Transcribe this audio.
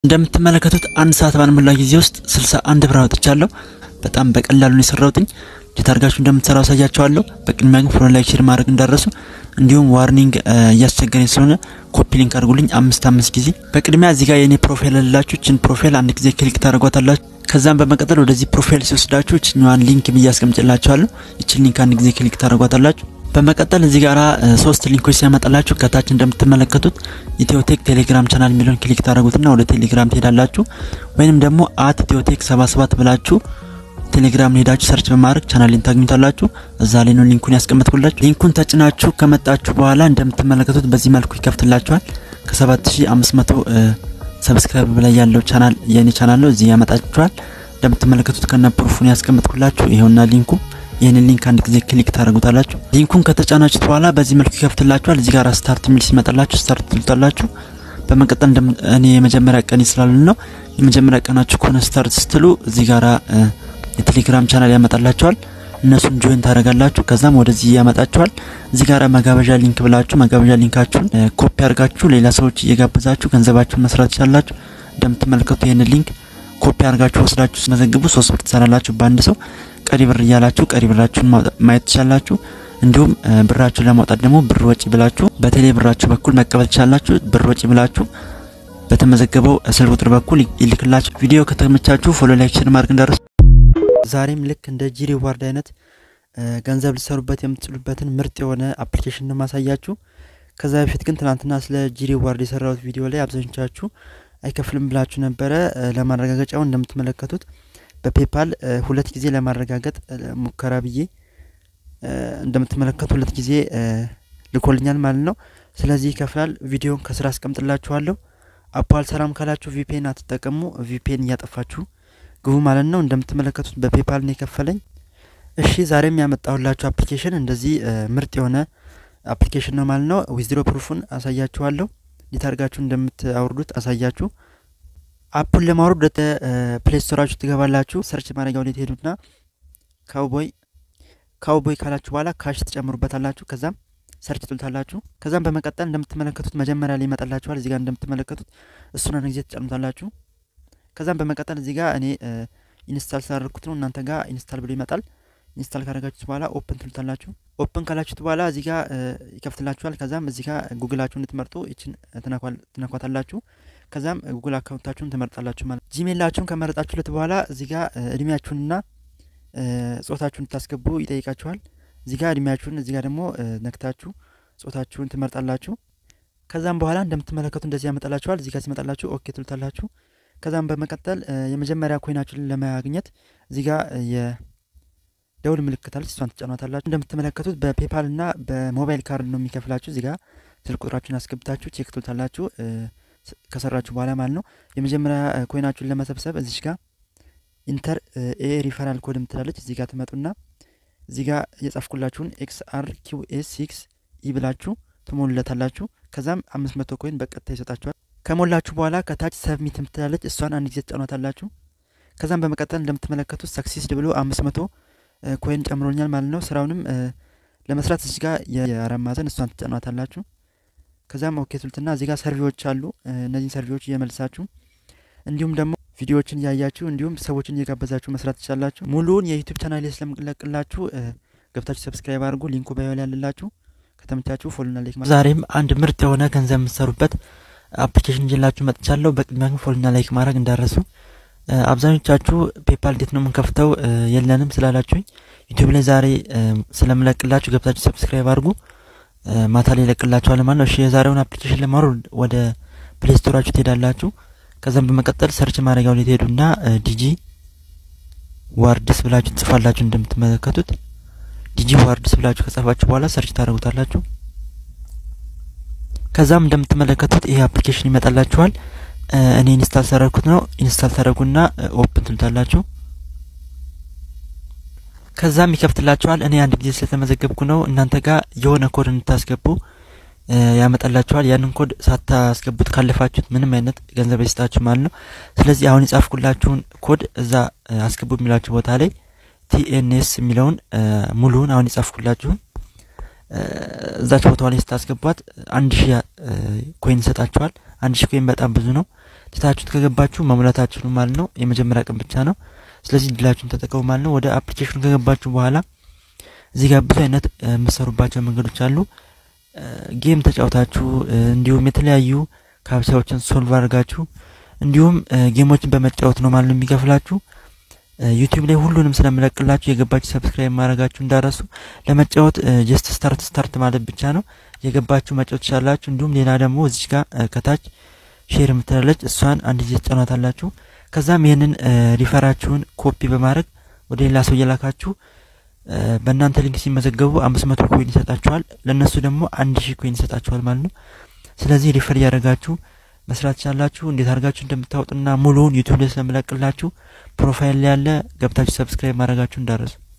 እንደምትመለከቱት አንድ ሰዓት ባልሞላ ጊዜ ውስጥ ስልሳ አንድ ብር አውጥቻለሁ። በጣም በቀላሉ ነው የሰራሁትኝ። እንዴት አድርጋችሁ እንደምትሰራው አሳያችኋለሁ። በቅድሚያ ግን ፎሎ ላይክ፣ ሼር ማድረግ እንዳረሱ እንዲሁም ዋርኒንግ እያስቸገረኝ ስለሆነ ኮፒ ሊንክ አድርጉልኝ አምስት አምስት ጊዜ። በቅድሚያ እዚህ ጋር የኔ ፕሮፋይል ያላችሁ ችን ፕሮፋይል አንድ ጊዜ ክሊክ ታደርጓታላችሁ። ከዛም በመቀጠል ወደዚህ ፕሮፋይል ሲወስዳችሁ ችኛዋን ሊንክ ብዬ አስቀምጭላችኋለሁ። ይችን ሊንክ አንድ ጊዜ ክሊክ ታደርጓታላችሁ። በመቀጠል እዚህ ጋራ ሶስት ሊንኮች ሲያመጣላችሁ ከታች እንደምትመለከቱት ኢትዮቴክ ቴሌግራም ቻናል የሚለውን ክሊክ ታደርጉትና ወደ ቴሌግራም ትሄዳላችሁ። ወይንም ደግሞ አት ኢትዮቴክ 77 ብላችሁ ቴሌግራም ሄዳችሁ ሰርች በማድረግ ቻናሌን ታግኙታላችሁ። እዛ ላይ ነው ሊንኩን ያስቀመጥኩላችሁ። ሊንኩን ተጭናችሁ ከመጣችሁ በኋላ እንደምትመለከቱት በዚህ መልኩ ይከፍትላችኋል። ከ7500 ሰብስክራይብ በላይ ያለው ቻናል የኔ ቻናል ነው። እዚህ ያመጣችኋል። እንደምትመለከቱት ከነ ፕሩፉን ያስቀመጥኩላችሁ ይሄውና ሊንኩ ይህንን ሊንክ አንድ ጊዜ ክሊክ ታደርጉታላችሁ። ሊንኩን ከተጫናችሁት በኋላ በዚህ መልኩ ይከፍትላችኋል። እዚህ ጋር ስታርት የሚል ሲመጣላችሁ ስታርት ትሉታላችሁ። በመቀጠል እኔ የመጀመሪያ ቀን ስላሉ ነው የመጀመሪያ ቀናችሁ ከሆነ ስታርት ስትሉ እዚህ ጋራ የቴሌግራም ቻናል ያመጣላችኋል። እነሱን ጆይን ታደርጋላችሁ። ከዛም ወደዚህ ያመጣችኋል። እዚህ ጋር መጋበዣ ሊንክ ብላችሁ መጋበዣ ሊንካችሁን ኮፒ አድርጋችሁ ሌላ ሰዎች እየጋበዛችሁ ገንዘባችሁን መስራት ትችላላችሁ። እንደምትመለከቱ ይህንን ሊንክ ኮፒ አድርጋችሁ ወስዳችሁ ስመዘግቡ ሶስት ብር ትሰራላችሁ በአንድ ሰው ቀሪ ብር እያላችሁ ቀሪ ብራችሁን ማየት ትችላላችሁ። እንዲሁም ብራችሁን ለማውጣት ደግሞ ብር ወጪ ብላችሁ በቴሌ ብራችሁ በኩል መቀበል ትችላላችሁ። ብር ወጪ ብላችሁ በተመዘገበው ስልክ ቁጥር በኩል ይልክላችሁ። ቪዲዮ ከተመቻችሁ ፎሎ፣ ላይክ፣ ሼር ማድረግ እንዳረሱ። ዛሬም ልክ እንደ ጂ ሪዋርድ አይነት ገንዘብ ልሰሩበት የምትችሉበትን ምርጥ የሆነ አፕሊኬሽን ነው ማሳያችሁ። ከዛ በፊት ግን ትናንትና ስለ ጂ ሪዋርድ የሰራሁት ቪዲዮ ላይ አብዛኞቻችሁ አይከፍልም ብላችሁ ነበረ። ለማረጋገጫው እንደምትመለከቱት በፔፓል ሁለት ጊዜ ለማረጋገጥ ሙከራ ብዬ እንደምትመለከቱ ሁለት ጊዜ ልኮልኛል ማለት ነው። ስለዚህ ይከፍላል። ቪዲዮን ከስራ አስቀምጥላችኋለሁ። አፖ አልሰራም ካላችሁ ቪፒኤን አትጠቀሙ። ቪፒኤን እያጠፋችሁ ግቡ ማለት ነው። እንደምትመለከቱት በፔፓል ነው የከፈለኝ። እሺ ዛሬም ያመጣሁላችሁ አፕሊኬሽን እንደዚህ ምርጥ የሆነ አፕሊኬሽን ነው ማለት ነው። ዊዝድሮ ፕሩፉን አሳያችኋለሁ። እንዴት አድርጋችሁ እንደምታወርዱት አሳያችሁ አፑን ለማውረድ ወደ ፕሌይ ስቶራችሁ ትገባላችሁ። ሰርች ማድረጊያው ላይ ትሄዱና ካውቦይ ካውቦይ ካላችሁ በኋላ ካሽ ትጨምሩበታላችሁ። ከዛም ሰርች ትሉታላችሁ። ከዛም በመቀጠል እንደምትመለከቱት መጀመሪያ ላይ ይመጣላችኋል። እዚህ ጋር እንደምትመለከቱት እሱን አንድ ጊዜ ትጨምሩታላችሁ። ከዛም በመቀጠል እዚህ ጋር እኔ ኢንስታል ስላደረግኩት ነው። እናንተ ጋር ኢንስታል ብሎ ይመጣል። ኢንስታል ካደረጋችሁት በኋላ ኦፕን ትሉታላችሁ። ኦፕን ካላችሁት በኋላ እዚህ ጋር ይከፍትላችኋል። ከዛም እዚህ ጋር ጉግላችሁ እንድትመርጡ ይችን ትነኳታላችሁ። ከዛም ጉግል አካውንታችሁን ትመርጣላችሁ ማለት ጂሜላችሁን ከመረጣችሁለት በኋላ እዚህ ጋር እድሜያችሁንና ጾታችሁን ታስገቡ ይጠይቃችኋል። እዚህ ጋር እድሜያችሁን እዚህ ጋር ደግሞ ነክታችሁ ጾታችሁን ትመርጣላችሁ። ከዛም በኋላ እንደምትመለከቱ እንደዚህ ያመጣላችኋል። እዚህ ጋር ሲመጣላችሁ ኦኬ ትሉታላችሁ። ከዛም በመቀጠል የመጀመሪያ ኮይናችሁን ለማግኘት እዚህ ጋር የደውል ምልክት አለች፣ እሷን ትጫኗታላችሁ። እንደምትመለከቱት በፔፓል እና በሞባይል ካርድ ነው የሚከፍላችሁ። እዚህ ጋር ስልክ ቁጥራችሁን አስገብታችሁ ቼክ ትሉታላችሁ ከሰራችሁ በኋላ ማለት ነው። የመጀመሪያ ኮይናችሁን ለመሰብሰብ እዚች ጋር ኢንተር ኤ ሪፈራል ኮድ ምትላለች። እዚህ ጋር ትመጡና እዚህ ጋር የጻፍኩላችሁን ኤክስ አር ኪው ኤስ ሲክስ ኢ ብላችሁ ትሞሉለታላችሁ። ከዛም አምስት መቶ ኮይን በቀጥታ ይሰጣችኋል። ከሞላችሁ በኋላ ከታች ሰብሚት ምትላለች። እሷን አንድ ጊዜ ትጫኗታላችሁ። ከዛም በመቀጠል እንደምትመለከቱት ሰክሲስድ ብሎ አምስት መቶ ኮይን ጨምሮኛል ማለት ነው። ስራውንም ለመስራት እዚህ ጋር የአራት ማዕዘን እሷን ትጫኗታላችሁ። ከዛም ኦኬ ትሉትና እዚህ ጋር ሰርቪዎች አሉ። እነዚህን ሰርቪዎች እየመልሳችሁ እንዲሁም ደግሞ ቪዲዮዎችን እያያችሁ እንዲሁም ሰዎችን እየጋበዛችሁ መስራት ትችላላችሁ። ሙሉውን የዩቱብ ቻናል ስለምለቅላችሁ ገብታችሁ ሰብስክራይብ አድርጉ። ሊንኩ ባዮ ላይ ያለላችሁ ከተመቻችሁ ፎሎና ላይክ። ዛሬም አንድ ምርጥ የሆነ ገንዘብ የምትሰሩበት አፕሊኬሽን ይዤላችሁ መጥቻለሁ። በቅድሚያ ግን ፎሎና ላይክ ማድረግ እንዳረሱ። አብዛኞቻችሁ ፔፓል እንዴት ነው የምንከፍተው የለንም ስላላችሁኝ ዩቱብ ላይ ዛሬ ስለምለቅላችሁ ገብታችሁ ሰብስክራይብ አድርጉ። ማታ ላይ ይለቅላችኋል ማለት ነው። እሺ የዛሬውን አፕሊኬሽን ለማውረድ ወደ ፕሌይ ስቶራችሁ ትሄዳላችሁ። ከዛም በመቀጠል ሰርች ማድረጊያው ላይ ትሄዱና ዲጂ ዋርድስ ብላችሁ ትጽፋላችሁ። እንደምትመለከቱት ዲጂ ዋርድስ ብላችሁ ከጻፋችሁ በኋላ ሰርች ታደርጉታላችሁ። ከዛም እንደምትመለከቱት ይሄ አፕሊኬሽን ይመጣላችኋል። እኔ ኢንስታል ሳደረግኩት ነው። ኢንስታል ታደርጉና ኦፕን ትሉታላችሁ። ከዛም ይከፍትላችኋል። እኔ አንድ ጊዜ ስለተመዘገብኩ ነው። እናንተ ጋር የሆነ ኮድ እንድታስገቡ ያመጣላችኋል። ያንን ኮድ ሳታስገቡት ካለፋችሁት ምንም አይነት ገንዘብ አይሰጣችሁ ማለት ነው። ስለዚህ አሁን የጻፍኩላችሁን ኮድ እዛ አስገቡ የሚላችሁ ቦታ ላይ ቲኤንኤስ የሚለውን ሙሉውን አሁን የጻፍኩላችሁን እዛች ቦታዋ ላይ ስታስገቧት አንድ ሺህ ኮይን ይሰጣችኋል። አንድ ሺህ ኮይን በጣም ብዙ ነው። ትታችሁት ከገባችሁ መሙላታችሁ ነው ማለት ነው። የመጀመሪያ ቀን ብቻ ነው። ስለዚህ እድላችሁን ተጠቀሙ ማለት ነው። ወደ አፕሊኬሽኑ ከገባችሁ በኋላ እዚህ ጋር ብዙ አይነት የምሰሩባቸው መንገዶች አሉ። ጌም ተጫውታችሁ እንዲሁም የተለያዩ ካብቻዎችን ሶልቭ አድርጋችሁ እንዲሁም ጌሞችን በመጫወት ነው ማለት ነው የሚከፍላችሁ። ዩቲዩብ ላይ ሁሉንም ስለምለቅላችሁ የገባችሁ ሰብስክራይብ ማድረጋችሁ እንዳረሱ። ለመጫወት ጀስት ስታርት ስታርት ማለት ብቻ ነው የገባችሁ መጫወት ትችላላችሁ። እንዲሁም ሌላ ደግሞ እዚች ጋር ከታች ሼር የምትላለች እሷን አንድ ጊዜ ትጫኗታላችሁ። ከዛም ይህንን ሪፈራችሁን ኮፒ በማድረግ ወደ ሌላ ሰው እየላካችሁ በእናንተ ሊንክ ሲመዘገቡ አምስት መቶ ኮይን ይሰጣችኋል። ለእነሱ ደግሞ አንድ ሺህ ኮይን ይሰጣችኋል ማለት ነው። ስለዚህ ሪፈር እያደረጋችሁ መስራት ትችላላችሁ። እንዴት አድርጋችሁ እንደምታወጡና ሙሉውን ዩቲዩብ ላይ ስለምለቅላችሁ ፕሮፋይል ላይ ያለ ገብታችሁ ሰብስክራይብ ማድረጋችሁ እንዳረሱ